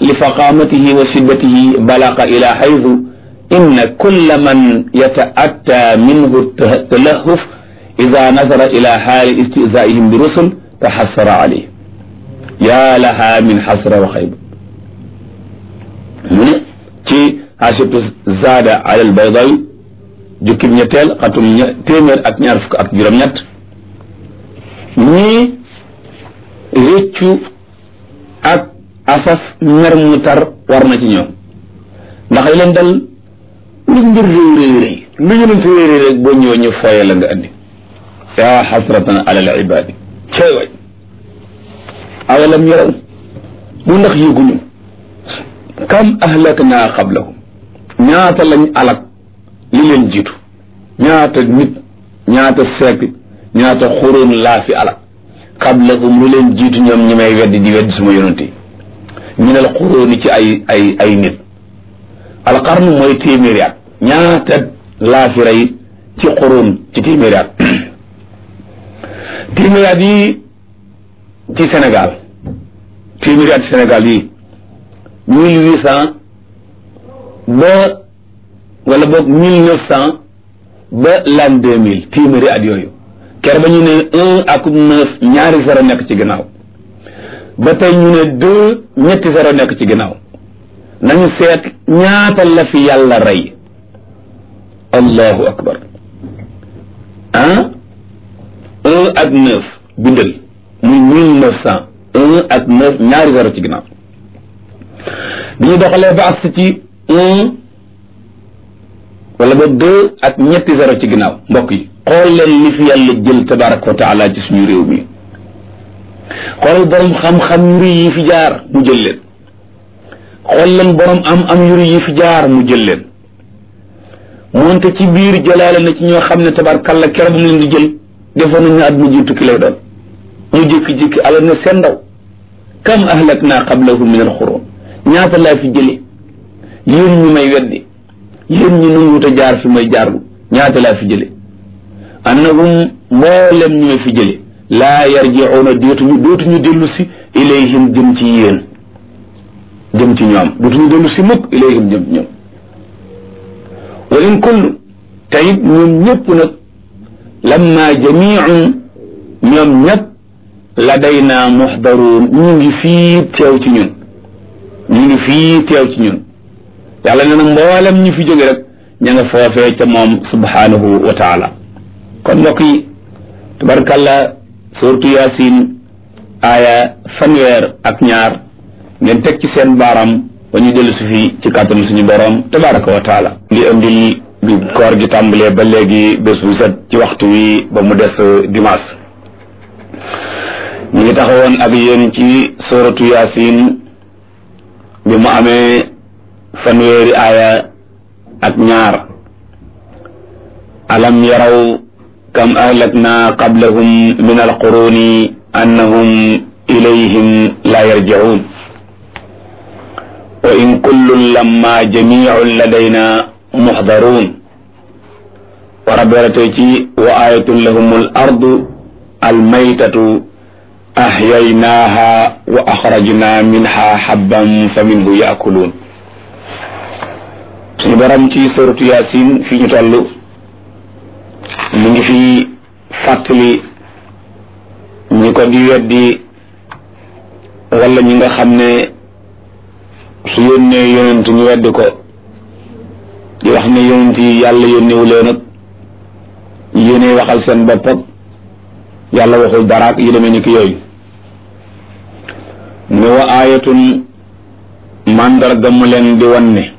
li faqamatihi wa shiddatihi balaqa ila xaytu inna kulla man yata'atta minhu talahuf ida nazara ila xaali istizaihim bi rusul taxassara alayhi yaa laha min xasra wa xayba mu ne ci xaasibtu zaada ala albaydawi jukkib ñetteel xatum téeméer ak ñaar fukk ak juróom-ñett ñii réccu ak asaf mer mu tar war na ci ñoom ndax leen dal lu mbir réy réy réy lu yonent réy réy rek boo ñëwee ñu fooye la nga andi yaa xasratan ala al ibaadi cey way awalam yaraw mu ndax yëguñu kam ahlakna qablahum ñaata lañ alak li leen jiitu ñaata nit ñaata siècle ñaata xuróon laa fi alak qablahum lu leen jiitu ñoom ñi may weddi di weddi suma yonent yi minal xuróoni ci ay ay ay nit alqarnu mooy téeméeri at ñaata laa fi rey ci xuróon ci téeméeri at téeméeri at yi ci Sénégal téeméeri at ci Sénégal yi mille huit cent ba wala boog mille neuf cent ba l'an deux mille téeméeri at yooyu ker ba ñu ne un ak neuf ñaari zéro nekk ci ginnaaw ba tey ñu ne deux ñetti zéro nekk ci ginnaaw nañu seet ñaata la fi yàlla rey allahu akbar ah un ak neuf bindal muy mille neuf cent un ak neuf ñaari zéro ci ginnaaw bi ñu doxalee ba as ci un wala ba deux ak ñetti zéro ci ginnaaw mbokk yi xool leen li fi yàlla jël tabaraka wa taala ci suñu réew mi xoolal borom xam-xam yu rëy yi fi jaar mu jël leen xool leen borom am am yu rëy yi fi jaar mu jël leen moonte ci biir jëlaale na ci ñoo xam ne tabarkalla kere ba mu leen di jël defoon nañ ne at mu jiitu ki lay doon ñu jékki-jékki alal ne seen ndaw kam ahlakna qablahum min alxuruun ñaata laa fi jële yéen ñu may weddi yéen ñu nanguwut a jaar fi may jaarlu ñaata laa fi jële annahum mboolem ñu may fi jële laa yarjicuuna dootuñu dootuñu dellu si ilayhim jëm ci yéen jëm ci ñoom dootuñu dellu si mukk ilayhim jëm ci ñoom wa in kullu tayit ñoom ñëpp nag lamma jamiicun ñoom ñëpp ladayna muxdaruun ñu ngi fii teew ci ñun ñu ngi fii teew ci ñun yàlla nee na mboolem ñu fi jóge rek ña nga foofee ca moom subhanahu wa taala kon mbokk yi tabarkalla suratu yaasin aaya fanweer ak ñaar ngeen teg ci seen baaram ba ñu dellu si fi ci kàttanu suñu boroom tabaraka wa taala li indi bi koor gi tàmbalee ba léegi bés bu set ci waxtu wi ba mu des dimanche ñu ngi taxawoon ak yéen ci suratu yaasin bi mu amee fanweeri aaya ak ñaar alam yaraw kam ahlakna qablahum min alquruni annahum ilayhim la yarji'un wa in kullun lamma jami'un ladayna muhdarun wa rabberatay ci wa ayatun lahum al ardu almaytatu ahyaynaha wa akhrajna minha habban fa minhu yaakuluun suñu borom ci suratu yaasin fi ñu toll mu ngi fi fàttali ñi ko di weddi wala ñi nga xam ne su yónnee yonent ñu weddi ko di wax ne yonent yi yàlla yónnewu leen ak yéene waxal seen bopp ak yàlla waxul daraak yi demee ni ki yooyu mu ne wa aayatun màndarga mu leen di wan ne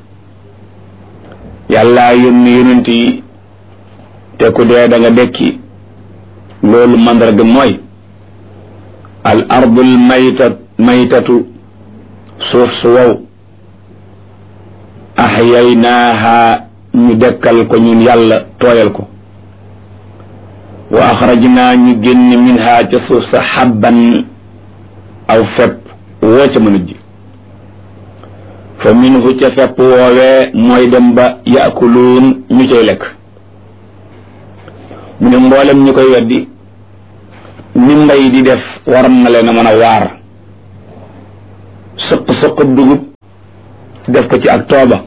yàlla yónni yonent yi te ku dee da nga dekki loolu màndarga mooy al ardul maytat maytatu suuf su wow ahyaynaaha ñu dekkal ko ñun yàlla tooyal ko wa axrajnaa ñu génn minha ca suuf sa xabban aw fepp woo ca mën a ji fa minhu ca fepp woowee mooy dem ba yaakuluun ñu cay lekk mu ne mboolem ñi koy weddi ni mbay di def waram na leen a mën a waar sëq sëq dugub def ko ci ak tooba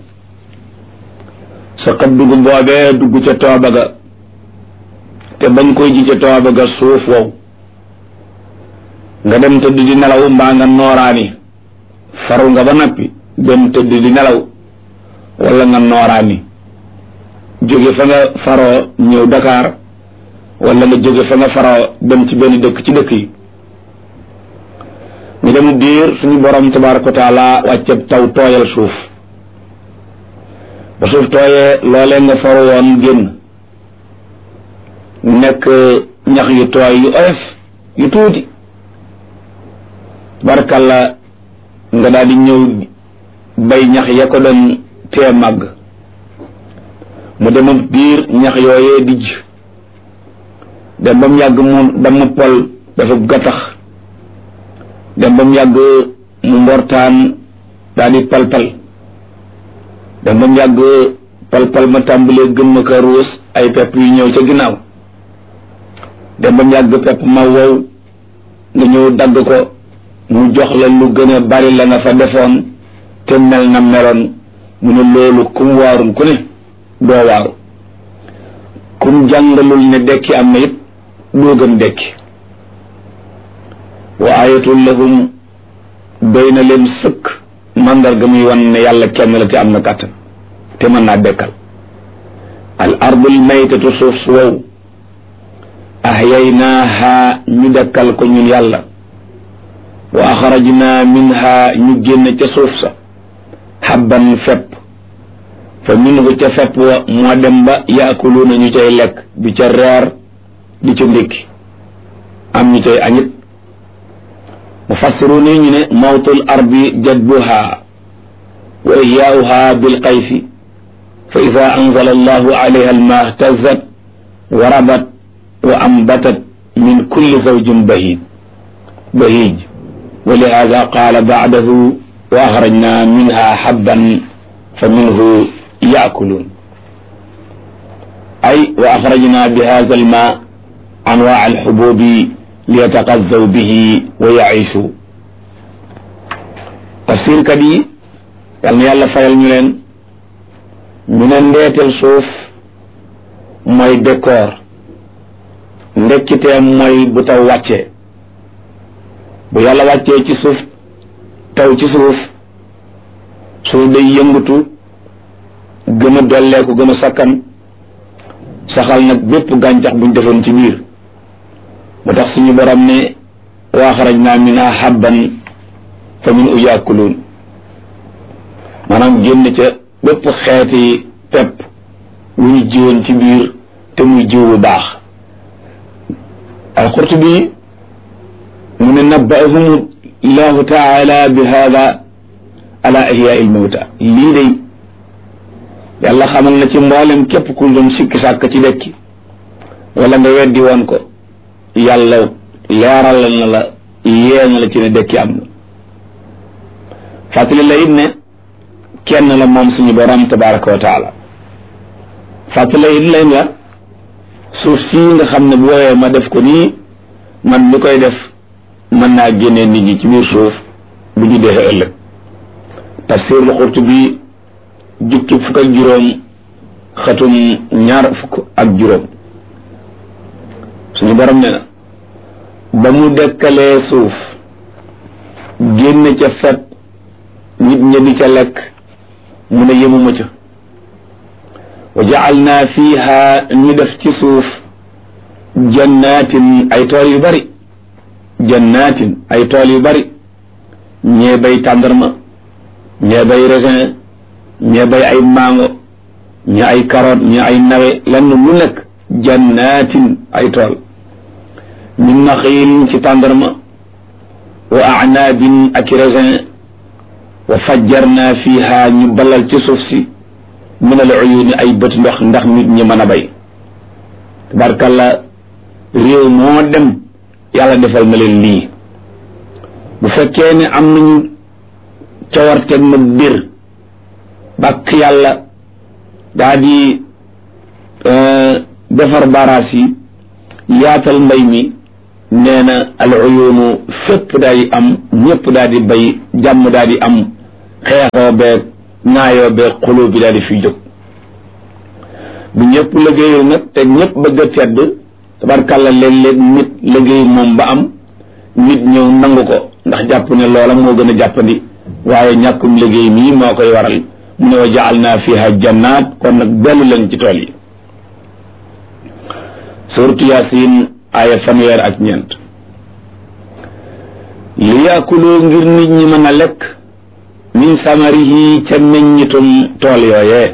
sa xab dugub boobee dugg ca tooba ga te bañ koy ji ca tooba ga suuf wow nga dem tëdd di nelaw mbaa nga nooraani faru nga ba noppi dem tëdd di nelaw wala nga nooraani jóge fa nga faroo ñëw Dakar wala nga jóge fa nga faroo dem ci benn dëkk ci dëkk yi ñu dem diir suñu borom tabaraka wa taala wàcce taw tooyal suuf ba suuf tooyee loolee nga faru woon génn nekk ñax yu tooy yu oyof yu tuuti barkalla nga daal di ñëw bay ñax ya ko doon tee màgg mu dem biir ñax yooyee dijj dem ba mu yàgg mu damm pol dafa gattax dem ba mu yàgg mu mbortaan daal di palpal dem ba mu yàgg palpal ma tàmbalee gën ma ko ruus ay pepp yu ñëw ca ginnaaw dem ba mu yàgg pepp ma wow nga ñëw dagg ko mu jox la lu gën a bari la nga fa defoon te mel na meloon mu ne loolu kum waarul ku ne doo waaru kum jàngalul ne dekki am na it doo gën dekki wa ayatul lahum doy na leen sëkk mandarga muy wan ne yàlla kenn la te am na kàttan te mën naa dekkal al ardul maytatu suuf su wow ahyaynaaha ñu dekkal ko ñun yàlla wa axrajna minha ñu génn ca suuf sa xabban fepp fa minhu ca fepp wa moo dem ba yaakuluuna ñu cay lekk di ca reer di ca ndékki am ñu cay añit mufassiruun yi ñu ne mawtul ardi jadbuha wa ihyaauha bilqayfi fa ida anzala allahu alayha alma ihtazat wa rabat wa ambatat min kulli zawjin bahij bahij wa lihada qaala bacdahu wa axrajna minha xabban fa minhu yaakuluun ay wa axrajna bi hada alma anwaa alxububi liyataqazzaw bihi wa yaishu tafsirkat yi yal na yàlla fayal ñu leen ñu ne ndeetel suuf mooy décor ndekkiteem mooy bu taw wàccee bu yàlla wàccee ci suuf taw ci suuf suuf day yëngatu gën a dolleeku gën a sakkan saxal nag bépp gàncax buñ defoon ci biir mu tax suñu borom ne wa axrajna minha habban fa min u yaakuluun maanaam génn ca bépp xeeti pepp wu ñu jiwoon ci biir te muy jiw bu baax alqurtubi mu ne nabbaahum llahu taala bi hada ala ihyaai lmawta lii day yàlla xamal na ci mboolem képp ku doon sikki sàkk ci dekki wala nga weddi woon ko yàlla leeral na la yee na la ci ne dekki am na fàttali la it ne kenn la moom suñu borom tabaraka wa taala fàttali la it leen la suuf sii nga xam ne bu woowee ma def ko nii man mi koy def mën naa génnee nit ñi ci biir suuf bu ñu dee ëllëg tafsir lu Qurtubi jukki fukk ak juróom xatum ñaar fukk ak juróom suñu borom ne na ba mu dekkalee suuf génn ca fet nit ña di ca lekk mu ne yemuma ca wa ja'alna fiha ñu def ci suuf jannatin ay tool yu bari jannatin ay tool yu bari ñee bay tàndarma ñee bay raisin ñee bay ay mango ñee ay carotte ñee ay nawe lenn lu nekk jannatin ay tool min naxiilin ci tàndarma wa anaabin ak raisin wa fajjarna fiha ñu balal ci suuf si min al uyuni ay bët ndox ndax nit ñi mën a bay tabarkalla réew moo dem yàlla defal na leen lii bu fekkee ne am nañu cawarteg ma bir bàkk yàlla daa di defar baraas yi yaatal mbay mi nee na al uyunu fépp daal di am ñëpp daal di bay jàmm daal di am xeexoo beeg ñaayoo bee xuloo bi daal di fiy jóg bu ñëpp liggéeyul nag te ñëpp bëgg a tedd tabarkàlla léeg-léeg nit liggéey moom ba am nit ñëw nangu ko ndax jàpp ne loola moo gën a jàppandi waaye ñàkkum liggéey mii moo koy waral mu ne wa jaal naa fiha jannaat kon nag dellu leen ci tool yi suratu yaasin aaya fanweer ak ñeent li yaakuloo ngir nit ñi mën a lekk min samarihi ca meññitum tool yooyee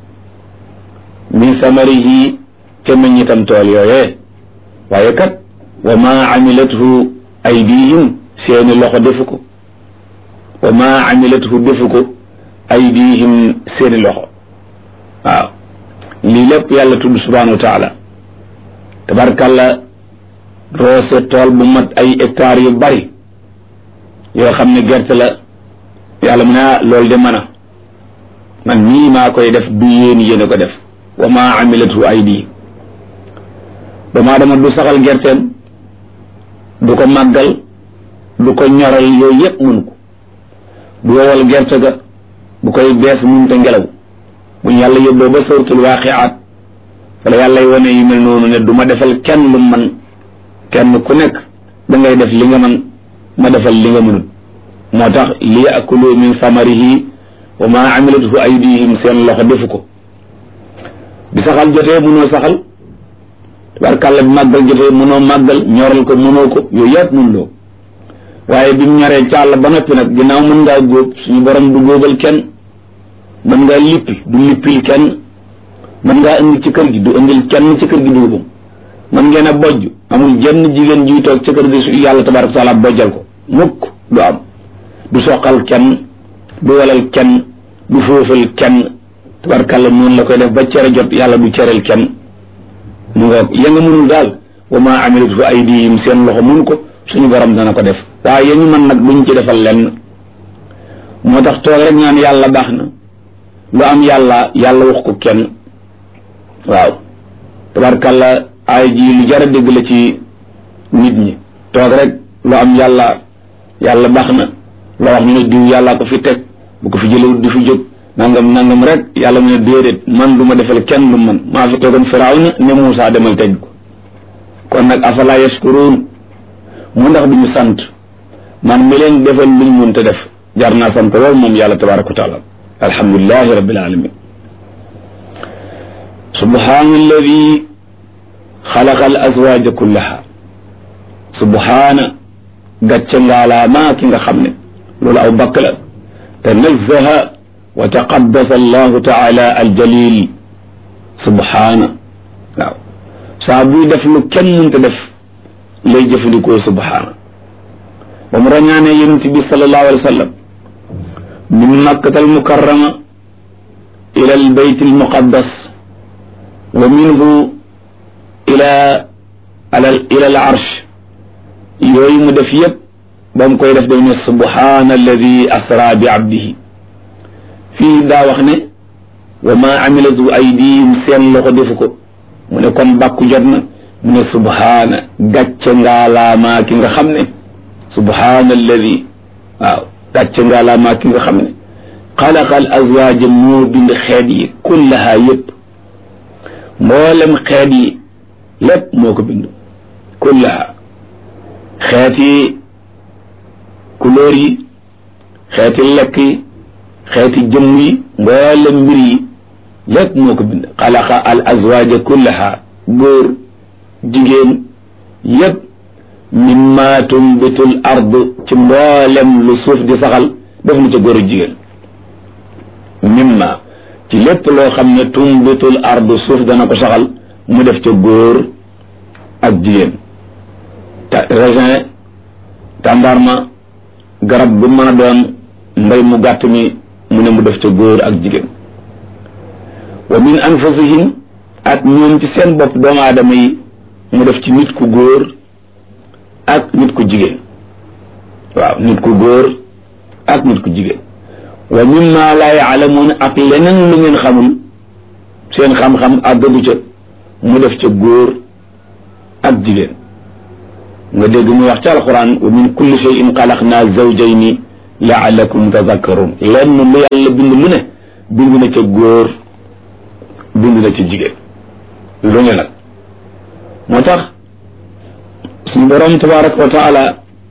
min samarihi ca meññitam tool yooyee waaye kat wa ma amilathu aydihim seeni loxo defu ko wa ma amilathu defu ko aydihim seeni loxo waaw lii lépp yàlla tudd subhanahu wa taala tabarkàlla roose tool bu mat ay hectares yu bari yoo xam ne gerte la yàlla mu ne ah loolu de mën a man nii maa koy def du yéen yéen a ko def wa ma amilatu aydi doomu aadama du saxal gerteem du ko màggal du ko ñoral yooyu yëpp mun ko du wowal gerte ga bu koy bees mun te ngelaw bu ñu yàlla yóbboo ba suratul waaqiaat wala yàlla wane yu mel noonu ne du ma defal kenn lu man kenn ku nekk da ngay def li nga man ma defal li nga mënut moo tax li yakulu min samarihi wa ma amilathu aydihim seen loxo defu ko bi saxal jotee mënoo saxal tabarkàlla bi màggal jotee mënoo màggal ñoral ko mënoo ko yooyu yëpp mën loo waaye bi mu ñoree càll ba noppi nag ginnaaw mën ngaa góob suñu borom du góobal kenn mën ngaa lippi du lippil kenn mën ngaa indi ci kër gi du indil kenn ci kër gi dugubam mën ngeen a bojj amul jenn jigéen juy toog ci kër gi su yàlla tabaraka taala bojjal ko mukk du am du soqal kenn du walal kenn du foofal kenn tabarkàlla noonu la koy def ba cere jot yàlla du cereel kenn mu nga ya nga mënul daal wa ma amilat fa aydihim seen loxo mun ko suñu borom dana ko def waaye ya ñu mën nag duñ ci defal lenn moo tax toog rek ñaan yàlla baax na lu am yàlla yàlla wax ko kenn waaw tabarkàlla ay ji lu jar a dégg la ci nit ñi toog rek lu am yàlla yàlla baax na la wax ñu ne diw yàllaa ko fi teg bu ko fi jëlewut du fi jóg nangam nangam rek yàlla mu ne déedéet man du ma defal kenn lu man maa fi tegoon firawna ne Muusaa demal tej ko kon nag afala yashkuruun mu ndax duñu sant man mi leen defal luñ mun te def jar naa sant lool moom yàlla tabaraka wa taala alhamdulilahi rabbil alamin subhaana alladi xalaqa al azwaja kullaha subhaana gàcce ngaalaamaa ki nga xam ne loolu aw bakk la tanazzaha wa taqaddasa allahu taala aljalil subhaana waaw saa buy def lu kenn mënta def lay jëfandikoo subhaana ba mu rañaane yonent bi sallallahu alayhi wa sallam min makkata almukarrama ila albayt almuqaddas wa minhu ila ila al arsh yooyu mu def yëpp ba mu koy def daf ne subhaana alladi asra bi abdihi fii daa wax ne wa ma amilatu aydihim seen loxo defu ko mu ne kon bàkku jot na mu ne subhaana gàcce ngaalaamaa ki nga xam ne subhaana alladi waaw gàcce ngaalaamaa ki nga xam ne xalaqa al azwaaja moo bind xeet yi kullaha yëpp mboolem xeet yi lépp moo ko bind kullaha xeeti couleur yi xeeti lekk yi xeeti jëmm yi mboolem mbir yi lépp moo ko bind xalaqa al azwaaja kullaha góor jigéen yépp mimma tumbitul ard ci mboolem lu suuf di saxal def na ca góor jigéen mimma ci lépp loo xam ne tumbitul ard suuf dana ko saxal mu def ca góor ak jigéen ta raisin tàndarma garab bu mën a doon mbay mu gàtt mi mu ne mu def ca góor ak jigéen wa min anfusihim ak ñoom ci seen bopp doomu aadama yi mu def ci nit ku góor ak nit ku jigéen waaw nit ku góor ak nit ku jigéen wa mimma laa yaalamuun ak leneen lu ngeen xamul seen xam-xam àggagu ca mu def ca góor ak jigéen nga dégg mu wax ci alquran wa min kulli shay'in xalaqnaa zawjayni laalakum tadakkarun lenn lu yàlla bind lu ne bind na ca góor bind na ca jigéen lu ne nag moo tax suñu borom tabaraka wa taala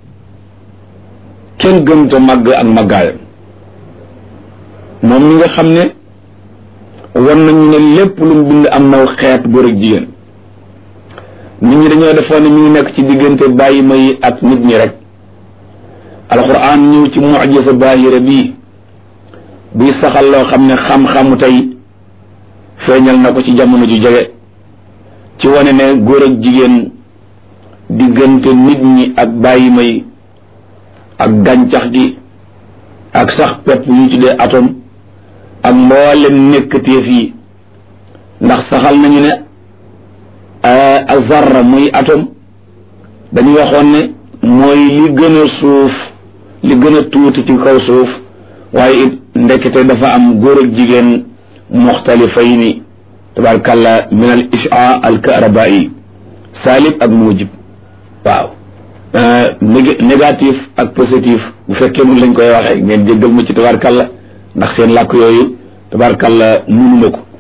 kenn gën te màgg ak màggaayam moom mi nga xam ne wan nañu ne lépp lu mu bind am naw xeet góor ak jigéen nit ñi dañoo defoon ne mi ngi nekk ci diggante bàyyi may ak nit ñi rek alquran ñëw ci mujisa baahira bii buy saxal loo xam ne xam-xamu tey feeñal na ko ci jamono ju jege ci wane ne góor ak jigéen diggante nit ñi ak bàyyi may ak gàncax gi ak sax pepp yu tuddee atome ak mboolem nekkateef yi ndax saxal nañu ne azarra muy atome dañu waxoon ne mooy li gën a suuf li gën a tuuti ci kaw suuf waaye it ndekete dafa am góor ak jigéen muxtalifayni tabarkàlla min al isha al karabai salib ak mujib waaw négatif ak positif bu fekkee mun lañ koy waxee ngeen jéggal ma ci tabarkàlla ndax seen làkk yooyu tabarkàlla munuma ko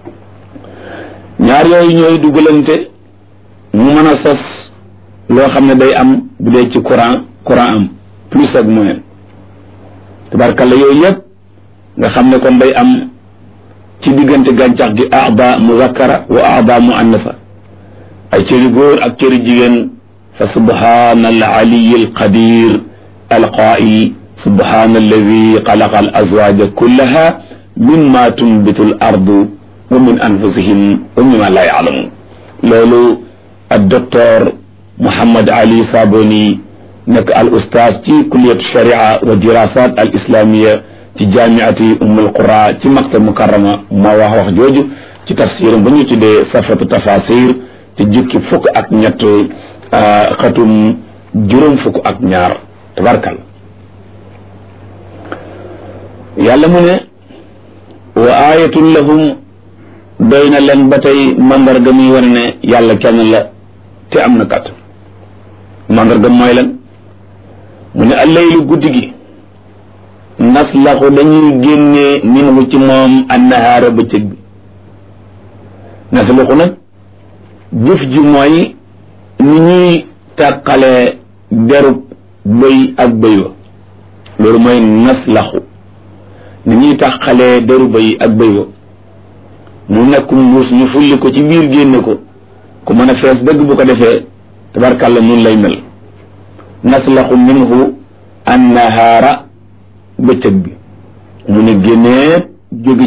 ñaar yooyu ñooy dugalante mu mën a sos loo xam ne day am bu dee ci courant courant am plus ak moins tabarkàlla yooyu yëpp nga xam ne kon day am ci diggante gàncax gi aada muzakkara wa aada muannasa ay cëri góor ak cëri jigéen fa subhana al aliyi al qadir al qaa'il subhana alladi xalaqa al azwaja kullaha mimma tunbitu al ardu wa min anfusihim wa mimma la yaalamun loolu ak docteur Mouhammad Ali Saboni nekk al ustaaz ci kulliyatu sharia wa dirasat al islamiya ci jaamiati ummul qura ci maktab mukarrama moo wax wax jooju ci tafsiram ba ñu tuddee safatu tafasir ci jukki fukk ak ñett xatum juróom fukk ak ñaar tabarkal yàlla mu ne wa ayatun lahum doy na leen ba tey mandarga muy wane ne yàlla kenn la te am na kat mandarga mooy lan mu ne allaylu guddi gi naslaxu dañuy génnee minhu ci moom annahaara bëccëg bi naslaxu nag jëf ji mooy ni ñuy tàqalee derub bëy ak bëy wa loolu mooy naslaxu ni ñuy tàqalee deru bëy ak bëy wa mu nekkum mbuus ñu fulli ko ci biir génne ko ku mën a fees dëgg bu ko defee tabarkàlla nun lay mel naslaxu minhu annahaara bëccëg bi mu ne génnee jóge